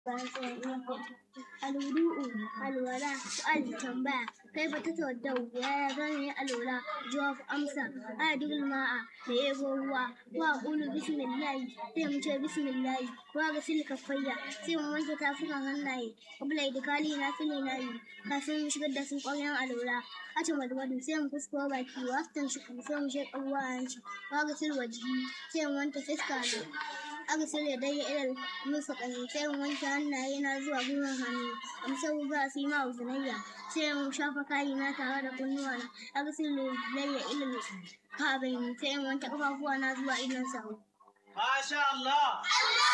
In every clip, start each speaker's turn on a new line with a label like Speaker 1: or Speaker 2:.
Speaker 1: الوضوء الولاء سؤال تنبأ كيف تتوضأ يا بني الولاء جواب أمسى أدخل الماء ليبو هو وأقول بسم الله سيمشي بسم الله وأغسل كفيا سيم وانت تافك هناي قبل إدخالي نافلي ناي kafin mu shigar da sun ƙwaryan alwala a ce madwadu sai mu fusko baki wa aftan shi sai mu shek abuwa yanci wa ga silwa jiki sai mu wanke fiska na aka shirya dai ilal musu ƙani sai mu wanke hannaye na zuwa gwiwan hannu in sau ba su yi ma uzunayya sai mu shafa kayi na tare da kunnuwa na aka shirya dai ilal kabin sai mu wanke ƙafafuwa na zuwa idon sawu.
Speaker 2: Masha Allah!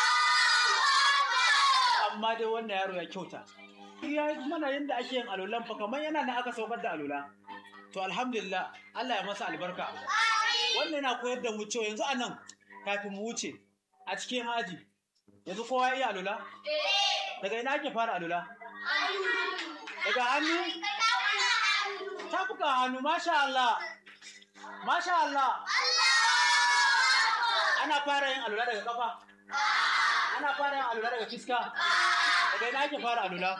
Speaker 2: Amma dai wannan yaro ya kyauta. Ya yi mana yadda ake yin alolan fa kamar yana da aka saukar da alola. To alhamdulillah Allah ya masa albarka. Wannan yana koyar da mu cewa yanzu a nan kafin mu wuce a cikin haji. Yanzu kowa ya iya alola? Daga ina ake fara alola? Daga hannu? Tafuka hannu, masha Allah. Masha Allah. Ana fara yin alula daga kafa? Ana fara yin alula daga fiska? Daga ina ake fara alula?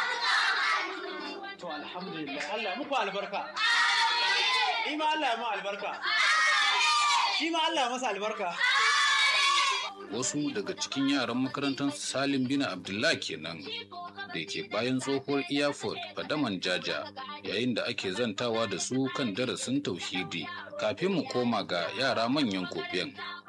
Speaker 2: To alhamdulillah Allah ya muku albarka. Ni ma Allah ya mu albarka. Shi ma Allah ya masa albarka.
Speaker 3: wasu daga cikin yaran makarantar salim bin abdullah kenan da ke bayan tsohuwar airport fadaman jaja yayin da ake zantawa da su kan darasin tauhidi kafin mu koma ga yara manyan kofiyan